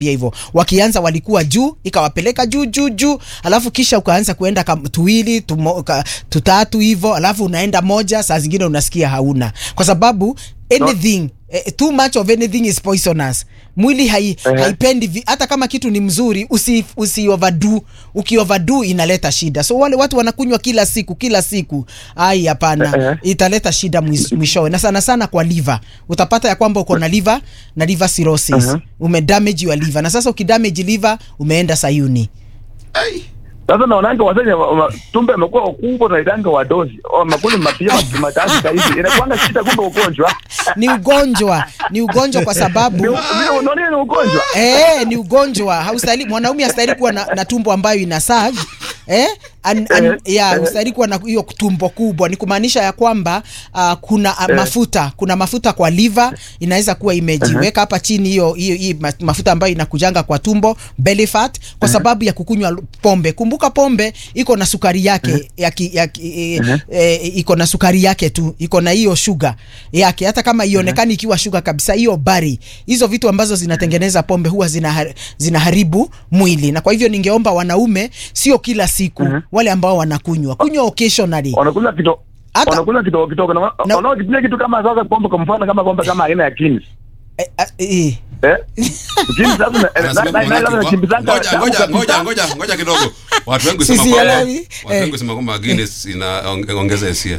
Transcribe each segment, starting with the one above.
pia hivyo wakianza walikuwa juu ikawapeleka juu juu juu alafu kisha ukaanza kuenda kam, tuwili tumo, ka, tutatu hivyo alafu unaenda moja saa zingine unasikia hauna kwa sababu anything eh, too much of anything is poisonous mwili hai, Ehe. haipendi vi- hata kama kitu ni mzuri usi, usi overdo uki overdo inaleta shida so wale watu wanakunywa kila siku kila siku ai hapana Ehe. italeta shida mwiz- mwishowe na sana sana kwa liver utapata ya kwamba uko na liver na liver cirrhosis Aha. umedamage your liver na sasa ukidamage liver umeenda sayuni Sasa naonanga wasenya wa- wa- tumbe amekuwa kubwa naitanga wadozi wamekuli mapia matatu kahizi inakuanga shida kumbe ugonjwa ni ugonjwa ni ugonjwa kwa sababu vile unaona ni ugonjwa Eh, ni ugonjwa haustahili mwanaume hastahili kuwa na, na tumbo ambayo ina sag eh? An, an, Eh, ya eh. hustahili kuwa na hiyo tumbo kubwa ni kumaanisha ya kwamba uh, kuna uh, Eh. mafuta kuna mafuta kwa liver inaweza kuwa imejiweka hapa chini hiyo hiyo hiyo ma- mafuta ambayo inakujanga kwa tumbo belly fat kwa sababu ya kukunywa pombe kumbuka pombe iko na sukari yake ya ki, ya ki, e, e, iko na sukari yake tu iko na hiyo sugar yake hata kama ionekani ikiwa sugar kabisa hiyo bari hizo vitu ambazo zinatengeneza pombe huwa zinahar, zinaharibu mwili na kwa hivyo ningeomba wanaume sio kila siku Mhm. wale ambao wanakunywa kunywa occasionally wanakula kidogo Hata- wanakula kidogo kidogo na Na- wanaokitumia kitu kama sasa pombe kwa mfano kama pombe kama aina ya kings eh, eh, eh kings sasa na- Anasema na- na- na- manake- na- nakimbizanga ngoja damu ngoja kabisa. ngoja ngoja ngoja kidogo watu wengi Sisi husema kwamba elewi. watu Eh. wengi husema kwamba Guinness inaongeza hisia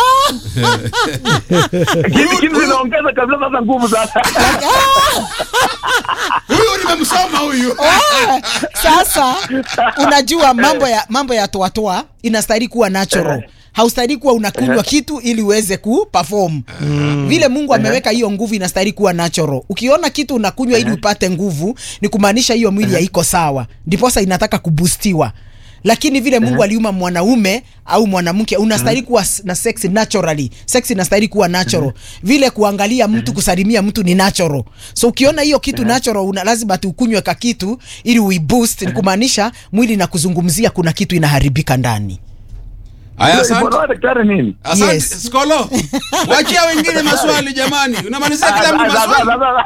Kings- kings inaongeza kabisa sasa nguvu sasa huyu nimemsoma huyu Ah, sasa unajua mambo ya mambo ya toatoa inastahili kuwa natural haustahili kuwa unakunywa kitu ili uweze ku perform vile mungu ameweka hiyo nguvu inastahili kuwa natural ukiona kitu unakunywa ili upate nguvu ni kumaanisha hiyo mwili haiko sawa ndiposa inataka kubustiwa lakini vile mungu aliuma mwanaume au mwanamke unastahili kuwa s- na sex naturally sex inastahili kuwa natural vile kuangalia mtu kusalimia mtu ni natural so ukiona hiyo kitu natural una lazima tukunywe ka kitu ili uiboost ni kumaanisha mwili na kuzungumzia kuna kitu inaharibika ndani haya asante Mbona daktari nini asante Yes. skolo wachia wengine maswali jamani unamalizia kila mtu Ah, sasa- maswali sasa-